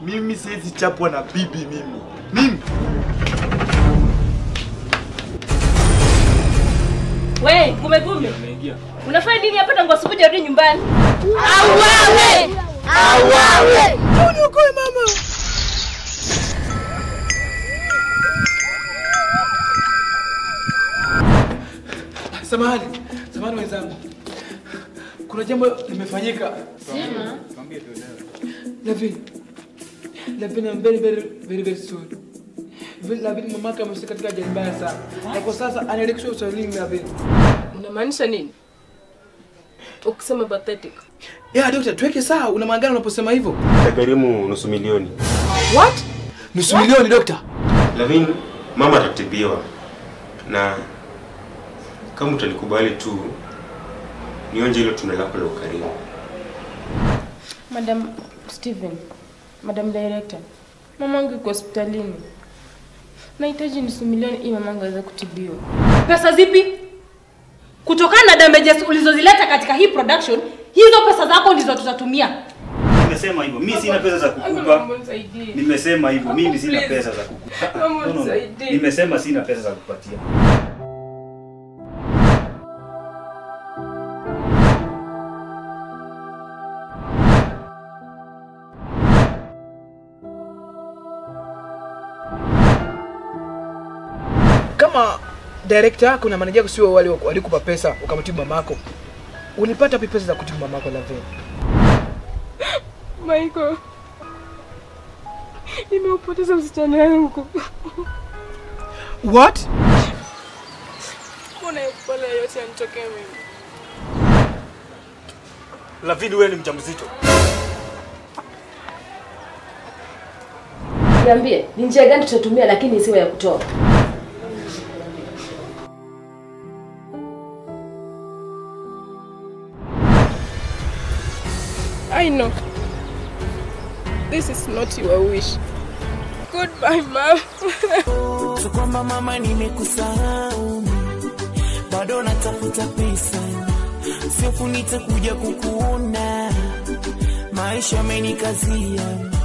Mimi siwezi chapwa na bibi mimi. Mimi. We, gume gume. Unafanya nini hapa tangu asubuhi hadi nyumbani? Auawe! Auawe! Uniokoe mama. Samahani, samahani wenzangu, kuna jambo limefanyika. Sema. Lavin, Lavin, I'm very very very very sorry. Vile Lavin mamake amefika katika ajali mbaya sana, na kwa sasa anaelekeshwa hospitalini Lavin. Unamaanisha nini? Ukisema pathetic. Ya daktari, tuweke sawa, una maana gani unaposema hivyo? Itagharimu nusu milioni. What? Nusu milioni dokta? Lavin, mama atatibiwa na kama utanikubali tu nionje hilo tunda lako la ukarimu. Madam Steven, Madam Director, mamangu yuko hospitalini. Nahitaji nusu milioni ili mamangu aweze kutibiwa. Pesa zipi? Kutokana na damages ulizozileta katika hii production, hizo pesa zako ndizo tutatumia. Nimesema hivyo. Mimi sina pesa za kukupa. Nimesema hivyo. Mimi sina pesa za kukupa. Mama, No, no, no. nisaidie. Nimesema sina pesa za kupatia. Kama director yako na manager yako sio wale walikupa pesa ukamtibu mamako, ulipata wapi pesa za kutibu mamako Lavin? Michael, nimeupoteza msichana wangu. What? Mbona pole yote yanitokea mimi? Lavini, wewe ni mjamzito. Niambie, ni njia gani tutatumia lakini isiwe ya kutoa? I know. This is not your wish. Goodbye, mom. So kwamba mama nimekusahau, bado natafuta pesa, sio kunitakuja kukuona, maisha amenikazia